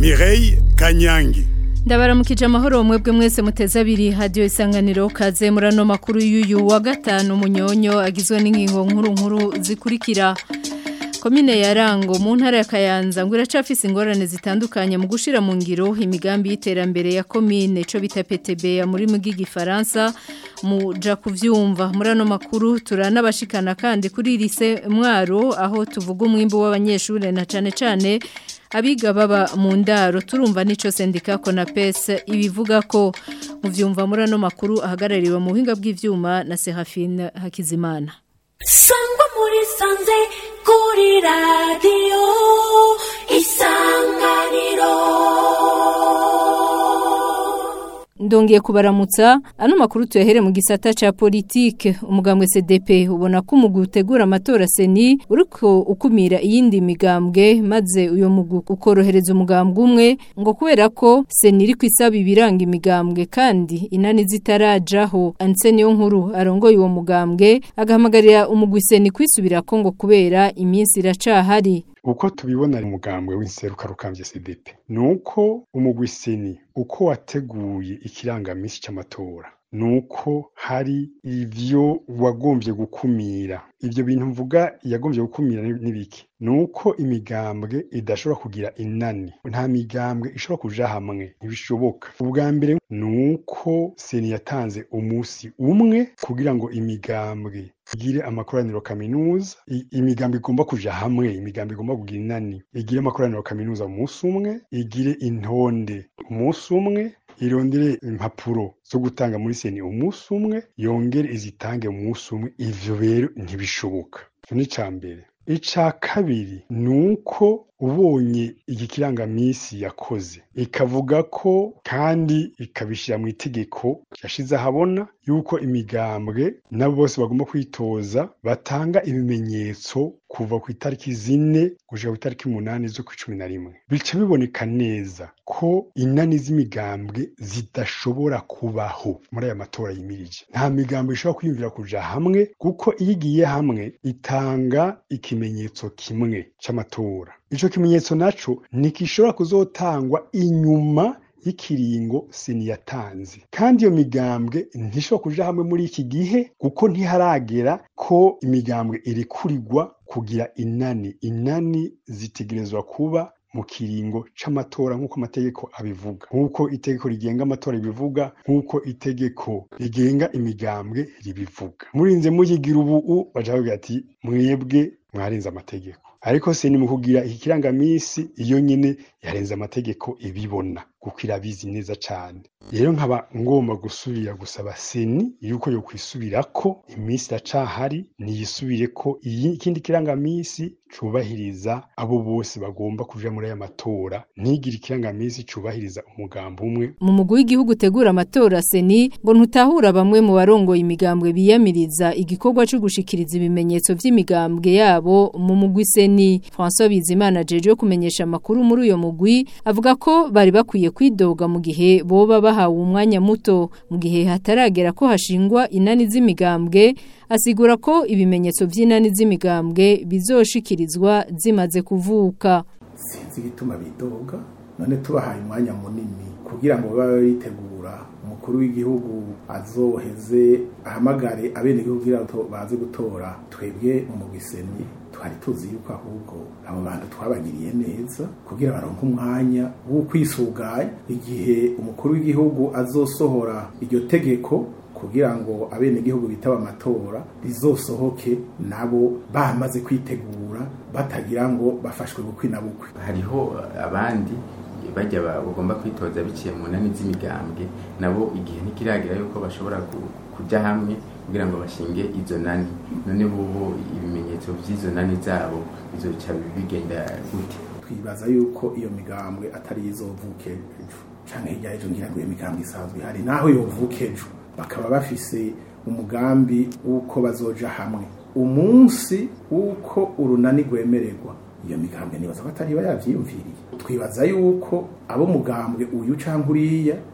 Mireille Kanyangi ndabaramukije amahoro mwebwe mwese muteze abiri hadiyo isanganiro kaze muri ano makuru y'uyu wa gatanu munyonyo agizwe n'ingingo nkuru nkuru zikurikira komine ya rango mu ntara ya kayanza ngo iracafise ingorane zitandukanye mu gushira mu ngiro imigambi y'iterambere ya komine ico bita PTB ya muri mu gifaransa muja kuvyumva muri ano makuru turanabashikana kandi kuri lise mwaro aho tuvuga umwimbo w'abanyeshure na cane cane abiga baba mu ndaro turumva nico sendika Konapes ibivuga ko muvyumva muri ano makuru ahagarariwe mu buhinga bw'ivyuma na Serafine Hakizimana sangwa muri sanze kuri radiyo isanganiro ndongeye kubaramutsa ano makuru tuyahere mu gisata ca politike umugambwe CDP ubona ko umugwi utegura amatora seni uriko ukumira iyindi migambwe maze uyo mugwi ukorohereza umugambwe umwe ngo kubera ko seni iri kwisaba ibiranga imigambwe kandi inani zitarajaho anseni yo nkuru arongoye uwo mugambwe agahamagarira umugwi seni kwisubirako ngo kubera iminsi iracahari uko tubibona umugambwe w'inseruka rukambye CDP nuko umugwi seni uko wateguye ikirangamisi c'amatora nuko hari ivyo wagombye gukumira ivyo bintu mvuga yagombye gukumira n'ibiki nuko imigambwe idashobora kugira inani nta migambwe ishobora kuja hamwe ntibishoboka ubwa mbere nuko seni yatanze umusi umwe kugira ngo imigambwe igire amakoraniro kaminuza imigambwe igomba kuja hamwe imigambwe igomba kugira inani igire amakoraniro kaminuza umunsi umwe igire intonde umunsi umwe irondere impapuro zo gutanga muri seni umunsi umwe yongere izitange umunsi umwe ivyo rero ntibishoboka icyo ni ica mbere ica kabiri ni uko ubonye iki kirangamisi yakoze ikavuga ko kandi ikabishyira mu itegeko yashize ahabona yuko imigambwe nabo bose bagomba kwitoza batanga ibimenyetso kuva ku itariki zine gushika ku itariki umunani zo ku cumi na rimwe bica biboneka neza ko inani z'imigambwe zidashobora kubaho muri aya matora yimirije nta migambwe ishobora kwiyumvira kuja hamwe kuko iyo igiye hamwe itanga ikimenyetso kimwe c'amatora ico kimenyetso naco ntikishobora kuzotangwa inyuma y'ikiringo seni yatanze kandi iyo migambwe ntishobora kuja hamwe muri iki gihe kuko ntiharagera ko imigambwe irekurirwa kugira inani inani zitegerezwa kuba mu kiringo c'amatora nk'uko amategeko abivuga nk'uko itegeko rigenga amatora ribivuga nk'uko itegeko rigenga imigambwe ribivuga murinze muyigira ubu baja bavuga ati mwebwe mwarenze amategeko ariko se ni mu kugira iki kirangamisi iyo nyine yarenze amategeko ibibona kuko irabizi neza cyane rero nkaba ngomba gusubira gusaba seni yuko yo kwisubirako iminsi iracahari niyisubire ko iyi ikindi kirangamisi cubahiriza abo bose bagomba kuja muri aya matora ntigire ikirangamisi cubahiriza umugambo umwe mu mugwi w'igihugu utegura amatora seni ngo ntutahura bamwe mu barongoye imigambwe biyamiriza igikorwa cyo gushikiriza ibimenyetso vy'imigambwe yabo mu mugwi seni François Bizimana jeje kumenyesha amakuru muri uyo mugwi avuga ko bari bakwiye kwidoga mu gihe boba bahawe umwanya muto mu gihe hataragera ko hashingwa inani z'imigambwe asigura ko ibimenyetso vy'inani z'imigambwe bizoshikirizwa zimaze kuvuka sinzi igituma bidoga none tubahaye umwanya munini kugira ngo babe bitegura umukuru w'igihugu azoheze ahamagare abenegihugu kugira ngo baze gutora twebwe mu mugiseni twari tuzi yuko ahubwo abo bantu twabagiriye neza kugira baronke umwanya wo kwisuganya igihe umukuru w'igihugu azosohora iryo tegeko kugira ngo abenegihugu bitaba amatora rizosohoke nabo bamaze kwitegura batagira ngo bafashwe bukwi na bukwi hariho abandi bajya bagomba kwitoza biciye mu nani z'imigambwe nabo igihe ntikiragira yuko bashobora kujya hamwe kugira ngo bashinge izo nani none bubu ibimenyetso by'izo nani zabo bizoca bigenda gute twibaza yuko iyo migambwe atari izovuke ejo canke hirya y'ejo ngira ngo iyo migambwe isanzwe ihari naho yovuke ejo bakaba bafise umugambi w'uko bazoja hamwe umunsi w'uko urunani rwemererwa iyo migambwe nibaza ko atari iba yavyiyumviriye twibaza yuko abo mugambwe uyu canke uriya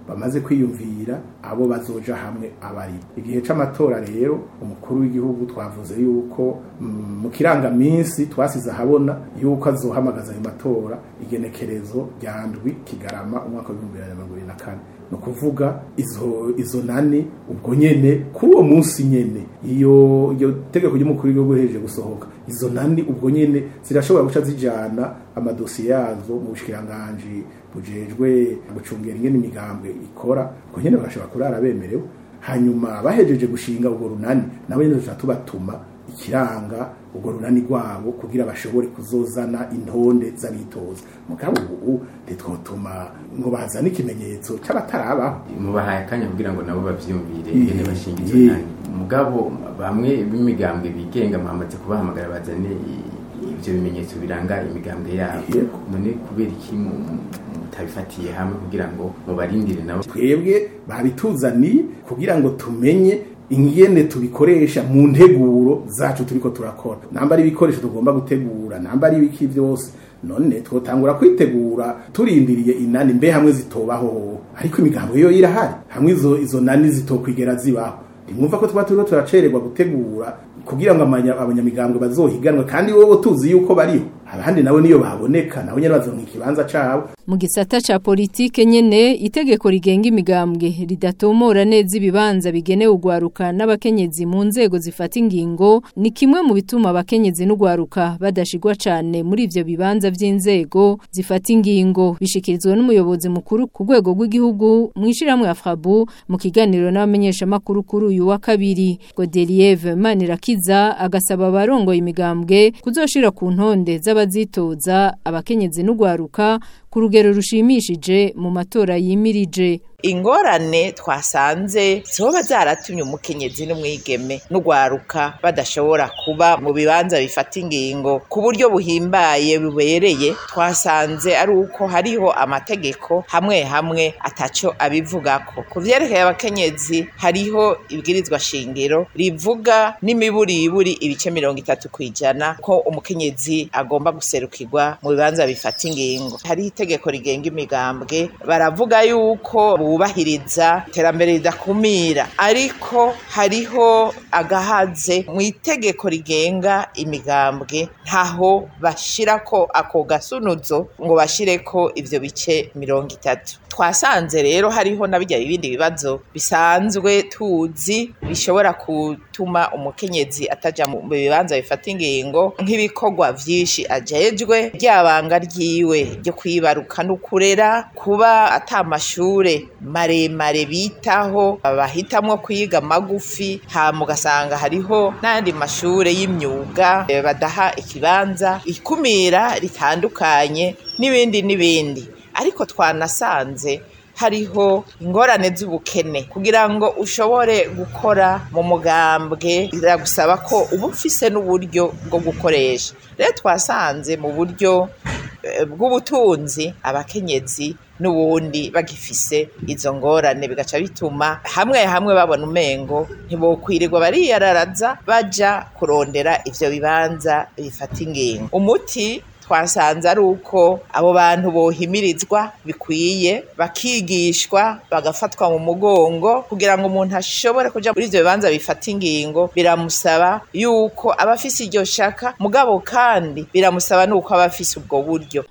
bamaze kwiyumvira abo bazoja hamwe abari igihe c'amatora rero umukuru w'igihugu twavuze yuko mm, mu kirangaminsi twasize ahabona yuko azohamagaza ayo matora igenekerezo rya ndwi kigarama umwaka w'ibihumbi bibiri na mirongo ibiri na kane ni ukuvuga izo izo nani ubwo nyene kuri uwo munsi nyene iyo iyo tegeko ry'umukuru w'igihugu rihejeje gusohoka izo nani ubwo nyene zirashobora guca zijana amadosiye yazo mu bushikiranganji bujejwe gucungera ingene imigambwe ikora ubwo nyene bagashobora kurara bemerewe hanyuma bahejeje gushinga urwo runani nabo nyene tuca tubatuma ikiranga urwo runani rwabo kugira bashobore kuzozana intonde z'abitoza mugabo ubu ntitwotuma ngo bazane ikimenyetso c'abatarabaho mubahaye akanya kugira ngo nabo bavyumvire Eh, ingene bashinga izo eh. nani mugabo bamwe b'imigambwe bigenga mwamaze kubahamagara bazane i- ivyo bimenyetso biranga imigambwe yabo Yego. none kubera iki mu- mu- mutabifatiye hamwe kugira ngo mubarindire nabo twebwe babituzaniye kugira ngo tumenye ingene tubikoresha mu nteguro zacu turiko turakora namba ari ibikoresho tugomba gutegura namba ari ibiki vyose none twotangura kwitegura turindiriye inani mbe hamwe zitobaho ariko imigambo yo irahari hamwe izo izo nani zitokwigera zibaho ntimwumva ko tuba turiko turacererwa gutegura kugira ngo amanya- abanyamigambwe bazohiganwe kandi wowe tuzi yuko bariho abandi nabo niyo baboneka nabo nyene bazonka ikibanza cabo mu gisata ca politike nyene itegeko rigenga imigambwe ridatomora neza ibibanza bigenewe ugwaruka n'abakenyezi mu nzego zifata ingingo ni kimwe mu bituma abakenyezi n'ugwaruka badashigwa cane muri ivyo bibanza vy'inzego zifata ingingo bishikirizwa n'umuyobozi mukuru ku rwego rw'igihugu mw'ishiramwe Afrabu mu kiganiro n'abamenyesha makuru kuri uyu wa kabiri Godelieve Manirakiza agasaba abarongoye imigambwe kuzoshira ku ntonde z'abazitoza abakenyezi n'ugwaruka ku rugero rushimishije mu matora yimirije ingorane twasanze zoba zaratumye umukenyezi n'umwigeme n'ugwaruka badashobora kuba mu bibanza bifata ingingo ku buryo buhimbaye bubereye twasanze ari uko hariho amategeko hamwe hamwe ataco abivugako ku vyerekeye abakenyezi hariho ibwirizwa shingiro rivuga n'imiburiburi ibice mirongo itatu kw'ijana ko umukenyezi agomba guserukirwa mu bibanza bifata ingingo hariho itegeko rigenga imigambwe baravuga yuko bubahiriza iterambere ridakumira ariko hariho agahaze mu itegeko rigenga imigambwe ntaho bashirako ako gasunuzo ngo bashireko ivyo bice mirongo itatu twasanze rero hariho na bijya ibindi bibazo bisanzwe tuzi bishobora gutuma umukenyezi ataja mu bibanza bifata ingingo nk'ibikorwa vyinshi ajejwe ryabanga ryiwe ryo kwibaruka no kurera kuba ata mashure maremare bitaho bahitamwo kwiga magufi hama ugasanga hariho n'ayandi mashure y'imyuga eh, badaha ikibanza ikumira ritandukanye n'ibindi n'ibindi ariko twanasanze hariho ingorane z'ubukene kugira ngo ushobore gukora mu mugambwe biragusaba ko uba ufise n'uburyo bwo gukoresha rero twasanze mu buryo eh, bw'ubutunzi abakenyezi n'ubundi bagifise izo ngorane bigaca bituma hamwe hamwe babona umengo ntibokwirirwa bariyararaza baja kurondera ivyo bibanza bifata ingingo umuti twasanze ari uko abo bantu bohimirizwa bikwiye bakigishwa bagafatwa mu mugongo kugira ngo umuntu ashobore kuja muri ivyo bibanza bifata ingingo biramusaba yuko aba afise iryo shaka mugabo kandi biramusaba nuko aba afise ubwo buryo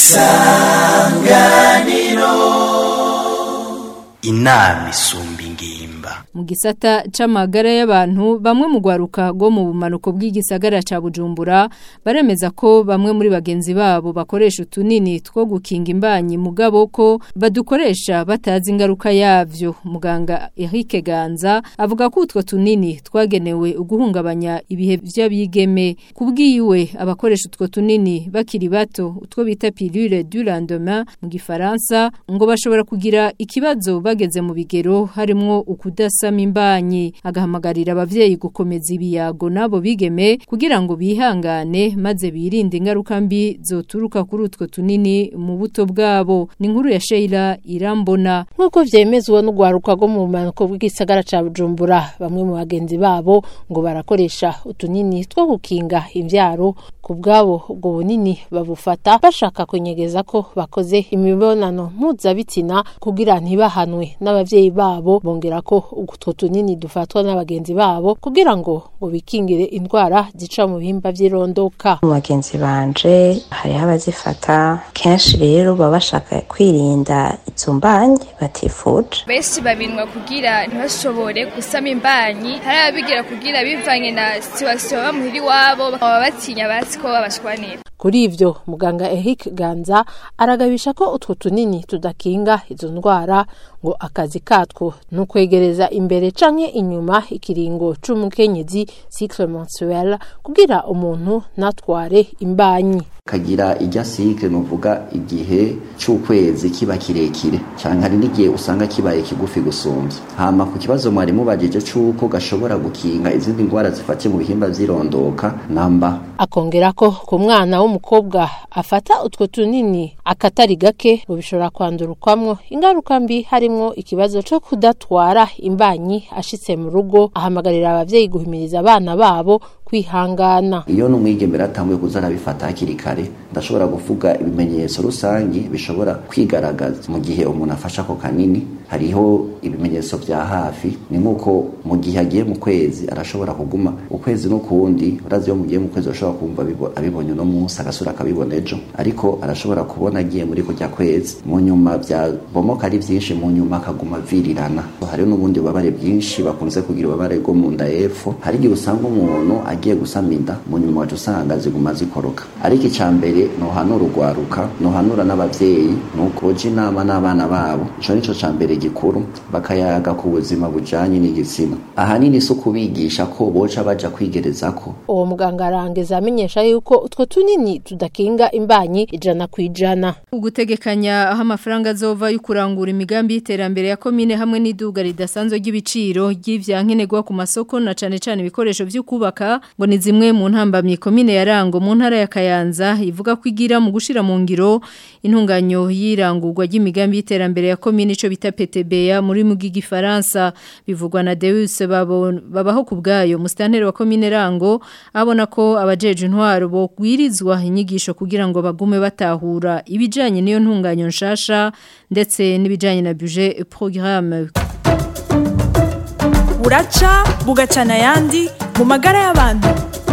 inama isumba ingimba mu gisata c'amagara y'abantu bamwe mu gwaruka go mu bumanuko bw'igisagara ca Bujumbura baremeza ko bamwe muri bagenzi babo bakoresha utunini two gukinga imbanyi mugabo ko badukoresha batazi ingaruka yavyo muganga Eric Ganza avuga ko utwo tunini twagenewe uguhungabanya ibihe vy'abigeme kubwiwe abakoresha utwo tunini bakiri bato utwo bita pilule du lendemain mu gifaransa ngo bashobora kugira ikibazo bageze mu bigero harimwo ukudasama imbanyi agahamagarira abavyeyi gukomeza ibiyago nabo bigeme kugira ngo bihangane maze birinde ingaruka mbi zoturuka kuri utwo tunini mu buto bwabo ni inkuru ya Sheila Irambona nk'uko vyemezwa n'ugwaruka rwo mu bumanuko bw'igisagara ca Bujumbura bamwe mu bagenzi babo ngo barakoresha utunini two gukinga imvyaro ku bwabo ubwo bunini babufata bashaka kunyegeza ko bakoze imibonano mpuzabitsina kugira ntibahanwe hamwe n'abavyeyi babo bongera ko utwo tunini dufatwa n'abagenzi babo kugira ngo ngo bikingire indwara zica mu bihimba vy'irondoka mu bagenzi banje hariho abazifata kenshi rero baba bashaka kwirinda izo mbanyi batifuje benshi babinwa kugira ntibashobore gusama imbanyi hari ababigira kugira bivanye na situwasiyo baba muhira iwabo bakaba batinya bazi ko babashwanira kuri ivyo muganga Eric Ganza aragabisha ko utwo tunini tudakinga izo ndwara ngo akazi katwo ni ukwegereza imbere canke inyuma ikiringo c'umukenyezi cycle mensuel kugira umuntu natware imbanyi kagira ijya sike nuvuga igihe c'ukwezi kiba kirekire canke hari n'igihe usanga kibaye kigufi gusumbya hama ku kibazo mwari mubajije c'uko gashobora gukinga izindi ndwara zifatiye mu bihimba vy'irondoka namba akongera ko ku mwana w'umukobwa afata utwo tunini akatari gake ngo bishobora kwandurukwamwo ingaruka mbi harimwo ikibazo co kudatwara imbanyi ashitse mu rugo ahamagarira abavyeyi guhimiriza abana babo kwihangana iyo n'umwigemera atanguye kuza arabifata hakiri kare ndashobora kuvuga ibimenyetso rusangi bishobora kwigaragaza mu gihe umuntu afashe ako kanini hariho ibimenyetso vya hafi ni nk'uko mu gihe agiye mu kwezi arashobora kuguma ukwezi n'ukundi urazi iyo mugiye mu kwezi urashobora kumva abibonye uno munsi agasura akabibona ejo ariko arashobora kubona agiye muri kujya kwezi mu nyuma vyabomoka ari vyinshi mu nyuma akaguma virirana hariho n'ubundi bubabare bwinshi bakunze kugira ububabare bwo mu nda y'epfo hari igihe usanga umuntu agiye gusama inda mu nyuma wacu usanga ziguma zikoroka ariko icya mbere nohanura urwaruka nohanura n'abavyeyi nuko boja inama n'abana babo ico nico ca mbere gikuru bakayaga ku buzima bujanye n'igitsina ahanini si ukubigisha ko boca baja kwigerezako uwo muganga arangeza amenyesha yuko utwo tunini tudakinga imbanyi ijana ku ijana ugutegekanya aho amafaranga azova yo kurangura imigambi y'iterambere ya komine hamwe n'iduga ridasanzwe ry'ibiciro ry'ivyankenerwa ku masoko na cane cane ibikoresho vyo kubaka ngo ni zimwe mu ntambamye komine ya Rango mu ntara ya Kayanza ivuga ko igira mu gushira mu ngiro intunganyo y'irangurwa ry'imigambi y'iterambere ya komine ico bita PTBA muri mu gifaransa bivugwa na Deus babaho ku bwayo mustantere wa komine Rango abona ko abajeje intwaro bo gwirizwa inyigisho kugira ngo bagume batahura ibijanye niyo ntunganyo nshasha ndetse n'ibijanye na budget programme buraca bugacana yandi mu magara y'abantu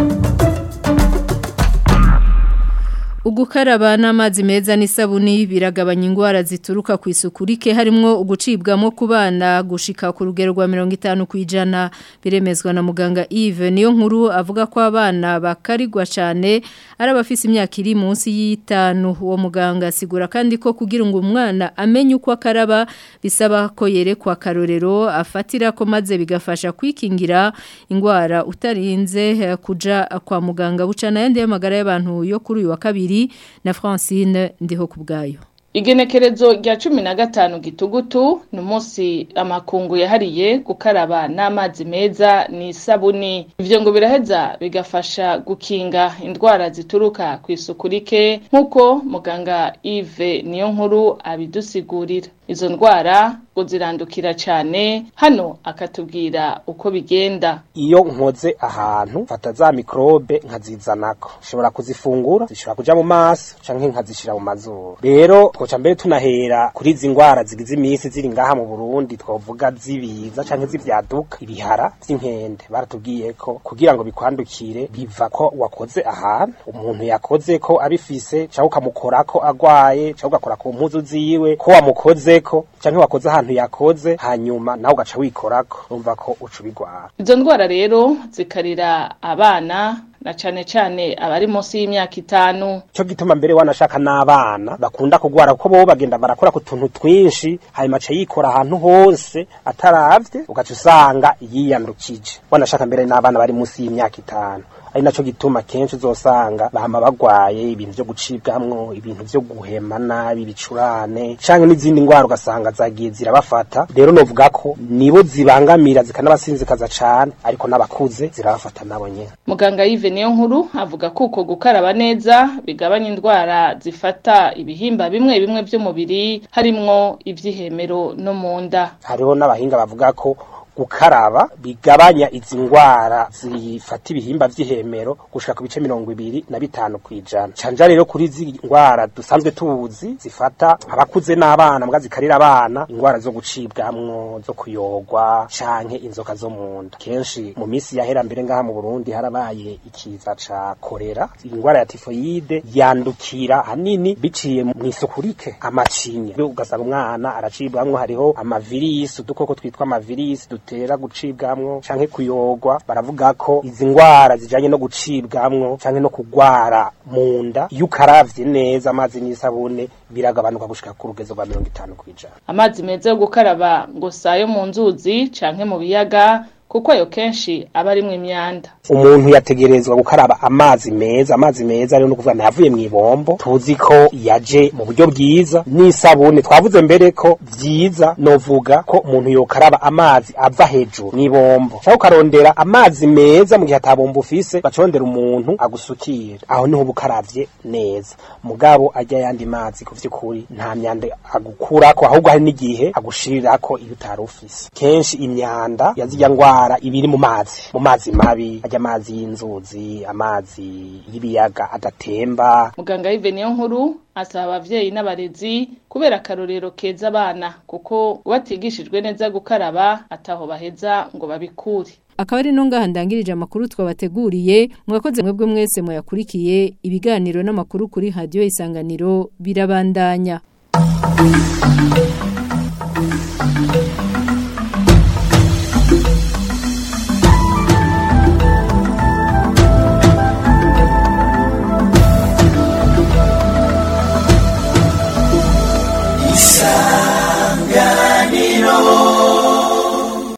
Ugukaraba n'amazi meza n'isabuni biragabanya ingwara zituruka ku isuku rike harimo ugucibwamo ku bana gushika ku rugero rwa 50 kwijana biremezwa na muganga Yves niyo nkuru avuga ko abana bakarigwa cyane ari abafise imyaka iri munsi y'itanu uwo muganga asigura kandi ko kugira ngo umwana amenye uko akaraba bisaba ko yerekwa karorero afatira ko maze bigafasha kwikingira ingwara utarinze kuja kwa muganga bucana yandi y'amagara y'abantu yo kuri uyu wa kabiri na Francine ndiho kubgayo Igenekerezo rya cumi na gatanu gitugutu ni umunsi amakungu yahariye gukaraba n'amazi meza n'isabuni ivyo ngo biraheza bigafasha gukinga indwara zituruka ku isuku rike nk'uko muganga Yves niyo nkuru abidusigurira izo ndwara ngo zirandukira cyane hano akatubwira uko bigenda iyo nkoze ahantu fata za mikrobe nkazizanako nshobora kuzifungura zishobora kuja mu maso canke nkazishira mu mazuru rero twoca mbere tunahera kuri izi ndwara zigize iminsi ziri ngaha mu Burundi twovuga zibiza canke zivyaduka ibihara vy'inkende baratubwiye ko kugira ngo bikwandukire biva ko wakoze ahantu umuntu yakoze ko abifise canke ukamukorako agwaye canke ugakora ku mpuzu ziwe ko wamukozeko canke wakoze ahantu yakoze hanyuma nawe ugaca wikorako urumva ko uca ubigwara izo ndwara rero zikarira abana na cane cane abari munsi y'imyaka itanu cyo gituma mbere wanashaka n'abana bakunda kugwara kuko bo bagenda barakora ku tuntu twinshi hanyuma aca yikora ahantu hose ataravye ugaca usanga yiyandukije wanashaka mbere n'abana bari munsi y'imyaka itanu ari naco gituma kenshi uzosanga bahama bagwaye ibintu vyo gucibwamwo ibintu vyo guhema nabi ibicurane canke n'izindi ngwara ugasanga zagiye zirabafata rero novuga ko nibo zibangamira zikanabasinzikaza cane ariko n'abakuze zirabafata nabo nyene muganga Yves niyo nkuru avuga ko uko gukaraba neza bigabanya indwara zifata ibihimba bimwe bimwe vy'umubiri harimwo ivy'ihemero no mu nda hariho n'abahinga bavuga ko gukaraba bigabanya izi ngwara zifata ibihimba vy'ihemero gushika ku bice mirongo ibiri na bitanu kwijana canja rero kuri izi ngwara dusanzwe tuzi zifata abakuze n'abana mbwa zikarira abana ingwara zo gucibwamwo zo kuyogwa canke inzoka zo mu nda kenshi mu minsi yahera mbere ngaha mu Burundi harabaye ikiza ca korera ingwara ya tifoyide yandukira hanini biciye mu isuku rike amacinya ugasanga umwana aracibwamwo hariho amavirisi udukoko twitwa amavirisi dutera gucibwamwo canke kuyogwa baravuga ko izi ngwara zijanye no gucibwamwo canke no kugwara mu nda iyo ukaravye neza amazi n'isabune biragabanuka gushika ku rugezo rwa mirongo itanu kwijana amazi meza yo gukaraba ngo sayo mu nzuzi canke mu biyaga kuko ayo kenshi aba arimwo imyanda umuntu yategerezwa gukaraba amazi meza amazi meza rero no kuvuga ntavuye mu ibombo tuzi ko yaje mu buryo bwiza n'isabune twavuze mbere ko vyiza novuga ko umuntu yokaraba amazi ava hejuru n'ibombo cyangwa ukarondera amazi meza mu gihe atabomba ufise bacondera umuntu agusukira aho niho bukaravye neza mugabo ajya yandi mazi ku vy'ukuri nta myanda agukurako ahubwo hari n'igihe agushirirako iyo utari ufise kenshi imyanda yazirya ngwara ibiri mu mazi mu mazi mabi ajya amazi y'inzuzi amazi y'ibiyaga adatemba muganga Yves nkuru asaba abavyeyi n'abarezi kubera akarorero keza abana kuko batigishijwe neza gukaraba ataho baheza ngo babikure akaba ari no ngaha ndangirije amakuru twabateguriye mwakoze mwebwe mwese muyakurikiye ibiganiro n'amakuru kuri radio isanganiro birabandanya